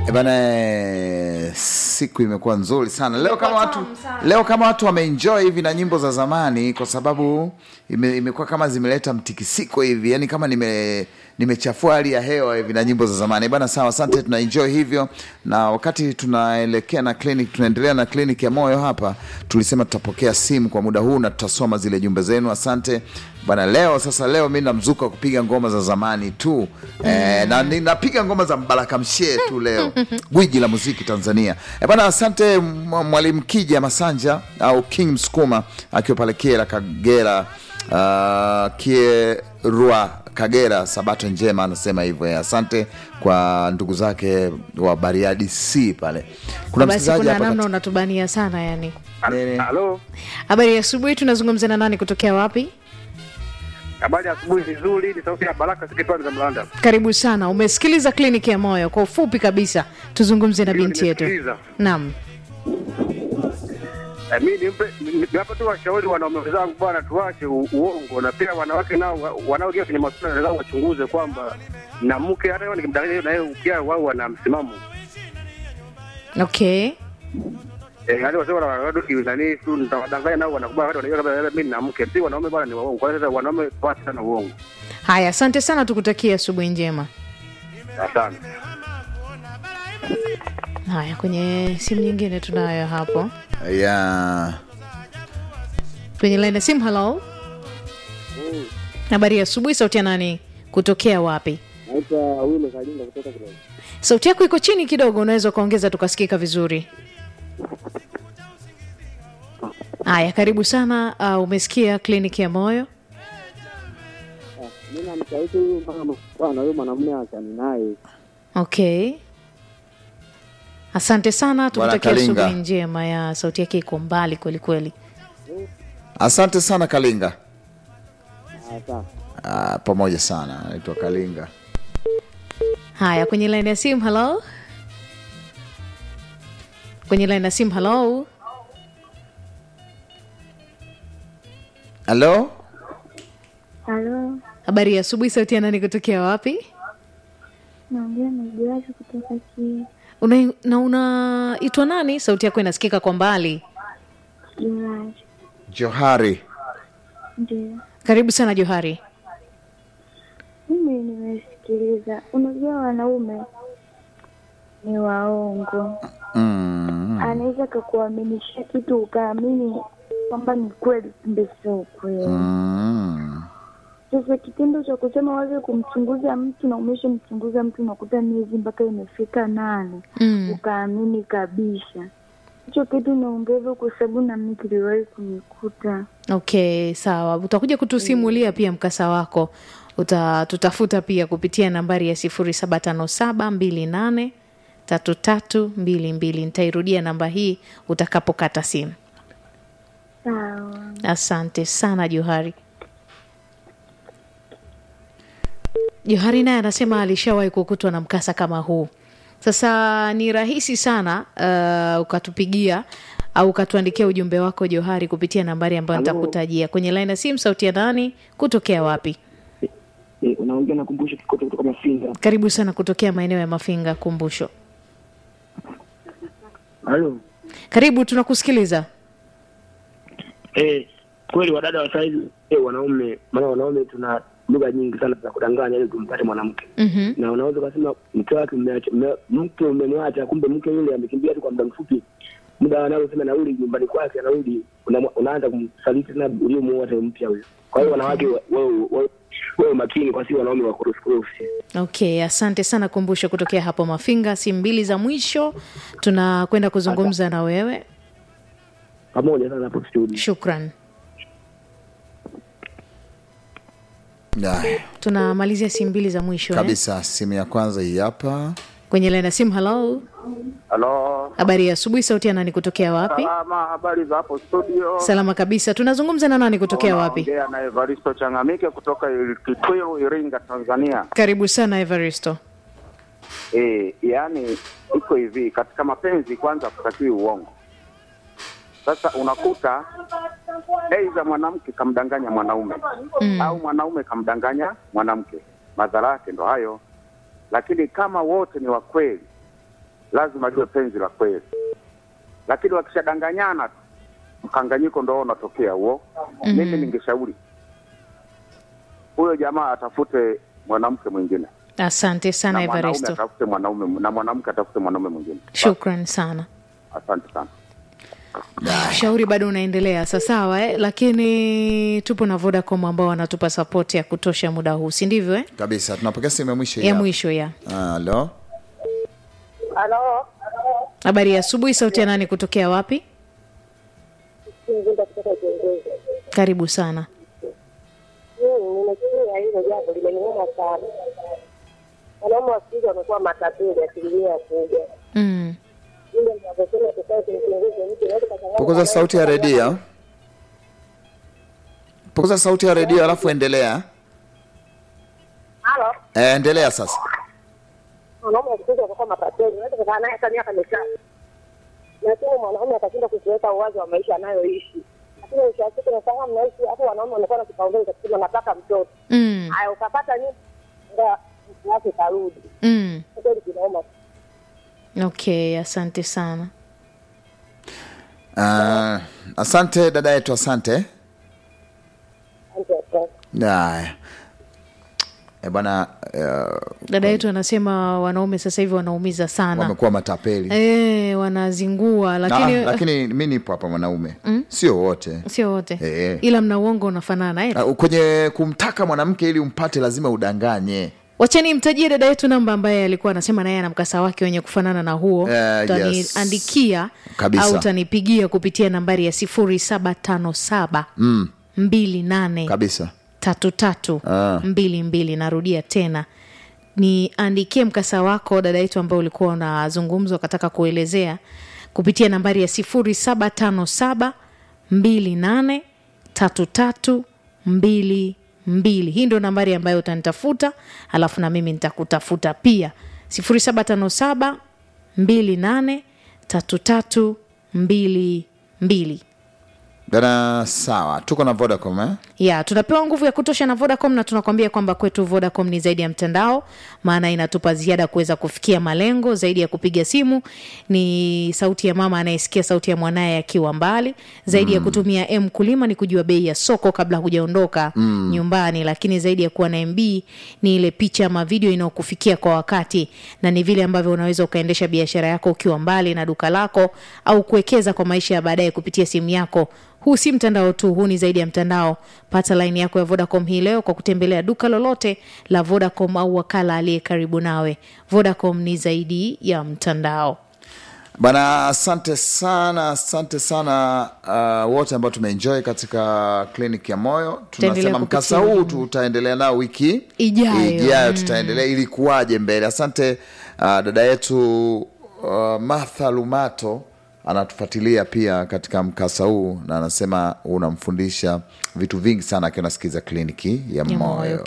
E bana, eh, siku imekuwa nzuri sana leo. Kama watu leo kama watu wameenjoy hivi na nyimbo za zamani, kwa sababu ime, imekuwa kama zimeleta mtikisiko hivi, yani kama nime nimechafua hali ya hewa hivi na nyimbo za zamani E bana. Sawa, asante, tuna enjoy hivyo, na wakati tunaelekea na clinic, tunaendelea na clinic ya moyo hapa, tulisema tutapokea simu kwa muda huu na tutasoma zile jumbe zenu. Asante bana. Leo sasa, leo mi namzuka wa kupiga ngoma za zamani tu eh, na ninapiga ngoma za Mbaraka Mshie tu leo, gwiji la muziki Tanzania. E bana, asante mwa- mwalimu Kija Masanja au King Msukuma akiwa pale Kiera Kagera, uh, Kierua Kagera, sabato njema, anasema hivyo. eh. Asante kwa ndugu zake wa Bariadi C pale. Kuna basi msikilizaji kuna hapa namna kati- unatubania sana yani Nene. Halo, habari ya asubuhi tunazungumza na nani kutokea wapi habari ya asubuhi nzuri. Ni sauti ya Baraka Sikitwani za Mlanda. karibu sana umesikiliza kliniki ya moyo kwa ufupi kabisa tuzungumze na Ndio, binti yetu nimesikiliza. naam Eh, mi nimpe ni- niwape tu washauri wanaume wenzangu, bwana, tuache u- uongo, na pia wanawake nao wa- wanaoingia kwenye masuala wenzao wachunguze kwamba na mke hata yeye nikimdanganya na yeye pia wao wana msimamo okay eh, hadi wasema wanadu nani tu nitawadanganya nao wanakubali, hata wanajua kama mimi na mke, si wanaume bwana ni waongo. Kwa hiyo sasa wanaume tuache sana uongo. haya asante sana tukutakia asubuhi njema Asante. haya kwenye simu nyingine tunayo hapo ya kwenye laini ya simu halo habari ya asubuhi sauti ya nani kutokea wapi Naitwa Wile Kalinda kutoka Kidogo. sauti yako iko chini kidogo unaweza ukaongeza tukasikika vizuri haya karibu sana uh, umesikia kliniki ya moyo Mimi namshauri huyu mama bwana, huyu mwanamume achani naye. okay asante sana tukutakia Kalinga. asubuhi njema ya sauti yake iko mbali kweli kweli asante sana Kalinga. Ah, sawa. Ah, pamoja sana, anaitwa Kalinga. haya kwenye laini ya simu halo kwenye laini ya simu halo Halo, Halo, habari ya asubuhi sauti ya nani kutokea wapi naongea na Joasi kutoka Kia una, na unaitwa nani sauti yako inasikika kwa mbali Joasi. Johari. Ndio, karibu sana johari mimi nimesikiliza. Unajua wanaume ni waongo, Mm. anaweza kakuaminisha kitu ukaamini kwamba ni kweli, kumbe sio kweli. Mm. Sasa kitendo cha kusema waze kumchunguza mtu na umeshamchunguza mtu unakuta miezi mpaka imefika nane mm. ukaamini kabisa, hicho kitu naongeza kwa sababu nami kiliwahi kunikuta. okay sawa utakuja kutusimulia pia mkasa wako Uta, tutafuta pia kupitia nambari ya sifuri saba tano saba mbili nane tatu tatu mbili mbili nitairudia namba hii utakapokata simu Sawa. asante sana johari johari naye anasema alishawahi kukutwa na mkasa kama huu sasa ni rahisi sana uh, ukatupigia au ukatuandikia ujumbe wako johari kupitia nambari ambayo nitakutajia kwenye laini ya simu sauti ya nani kutokea wapi Eh, unaongea na kumbusho kikoto kutoka Mafinga. karibu sana kutokea maeneo ya mafinga kumbusho Halo. karibu tunakusikiliza Eh, kweli wadada wa saizi eh, wanaume, maana wanaume tuna lugha nyingi sana za kudanganya ili tumpate mwanamke. mm-hmm. Na unaweza kusema mke wake umeacha mme- mke umemwacha, kumbe mke yule amekimbia tu kwa muda mfupi. Muda anaosema narudi nyumbani kwake, anarudi una, unaanza kumsaliti tena uliomuoa tena mpya huyo. Kwa hiyo wanawake wa- wewe wewe- wewe makini, kwa si wanaume wa korofi korofi. okay asante sana kumbusho kutokea hapo mafinga simu mbili za mwisho tunakwenda kuzungumza na wewe Pamoja sana hapo studio. shukran Aya, tunamalizia simu mbili za mwisho eh? kabisa. Simu ya kwanza hii hapa. kwenye laini ya simu halo Halo, habari ya asubuhi sauti ya nani kutokea wapi salama, habari za hapo studio? salama kabisa tunazungumza na nani kutokea wapi Naongea na Evaristo Changamike kutoka Kitwiru, Iringa, Tanzania. karibu sana evaristo E, yaani iko hivi, katika mapenzi kwanza kutakiwi uongo. Sasa unakuta aidha mwanamke kamdanganya mwanaume Mm. au mwanaume kamdanganya mwanamke, madhara yake ndo hayo. Lakini kama wote ni wa kweli, lazima liwe penzi la kweli, lakini wakishadanganyana tu mkanganyiko ndo unatokea huo. Mimi ningeshauri huyo jamaa atafute mwanamke mwingine asante sana na mwanaume evaristo atafute mwanaume na mwanamke atafute mwanaume mwingine. shukran sana Asante sana. ushauri bado unaendelea sasawa eh? lakini tupo na vodacom ambao wanatupa sapoti ya kutosha muda huu si ndivyo eh? kabisa tunapokea simu ya mwisho hii ya hapa. mwisho ya halo Halo, habari ya asubuhi sauti ya nani kutokea wapi Mzinda kutoka Kiongozi. karibu sana Mm, Nimesikia hilo jambo limeniuma sana. Wanaume wa siku hizi wamekuwa matapeli asilimia kubwa. mm. Ile mnavyosema tukae tumchunguze mtu yote kwa sababu punguza sauti ya redio punguza sauti ya redio alafu endelea Halo, e, endelea sasa wanaume wa siku hizi wamekuwa matapeli. Unaweza kukaa naye hata miaka mitatu, lakini mwanaume akashinda kuziweka uwazi wa maisha anayoishi. Lakini mwisho wa siku nashangaa mnaishi hapo, wanaume wamekuwa na kipaumbele cha kusema nataka mtoto. Mm. Haya, ukapata nini? Ndio mtu wake karudi. Mm. Kwa kweli kinauma okay asante sana uh, asante dada yetu asante Asante, asante. haya e bwana uh, dada yetu anasema wanaume sasa hivi wanaumiza sana wamekuwa matapeli e, wanazingua Na- lakini lakini mi nipo hapa mwanaume sio wote sio wote Eh. ila mna uongo unafanana eh? Uh, kwenye kumtaka mwanamke ili umpate lazima udanganye wachani mtajie dada yetu namba ambaye alikuwa anasema naye ana mkasa wake wenye kufanana na huo Eh, utaniandikia Kabisa. au utanipigia kupitia nambari ya sifuri saba tano saba mbili nane kabisa tatu tatu Ah. mbili mbili narudia tena niandikie mkasa wako dada yetu ambao ulikuwa unazungumzwa ukataka kuelezea kupitia nambari ya sifuri saba tano saba mbili nane tatu tatu mbili mbili hii ndio nambari ambayo utanitafuta alafu na mimi nitakutafuta pia sifuri saba tano saba mbili nane tatu tatu mbili mbili dada sawa tuko na vodacom eh? ya tunapewa nguvu ya kutosha na vodacom na tunakwambia kwamba kwetu vodacom ni zaidi ya mtandao maana inatupa ziada kuweza kufikia malengo zaidi ya kupiga simu ni sauti ya mama anayesikia sauti ya mwanaye akiwa mbali zaidi ya kutumia m kulima ni kujua bei ya soko kabla hujaondoka mm. nyumbani lakini zaidi ya kuwa na mb ni ile picha ama video inayokufikia kwa wakati na ni vile ambavyo unaweza ukaendesha biashara yako ukiwa mbali na duka lako au kuwekeza kwa maisha ya baadaye kupitia simu yako huu si mtandao tu huu ni zaidi ya mtandao pata laini yako ya vodacom hii leo kwa kutembelea duka lolote la vodacom au wakala aliye karibu nawe vodacom ni zaidi ya mtandao bana asante sana asante sana uh, wote ambao tumeenjoy katika clinic ya moyo Tutaendelea tunasema mkasa kupitia huu ujumbe. tutaendelea nao wiki Ijayo. ijayo tutaendelea ili kuwaje mbele asante uh, dada yetu uh, martha lumato anatufuatilia pia katika mkasa huu na anasema unamfundisha vitu vingi sana akiwa nasikiza kliniki ya Ya moyo moyo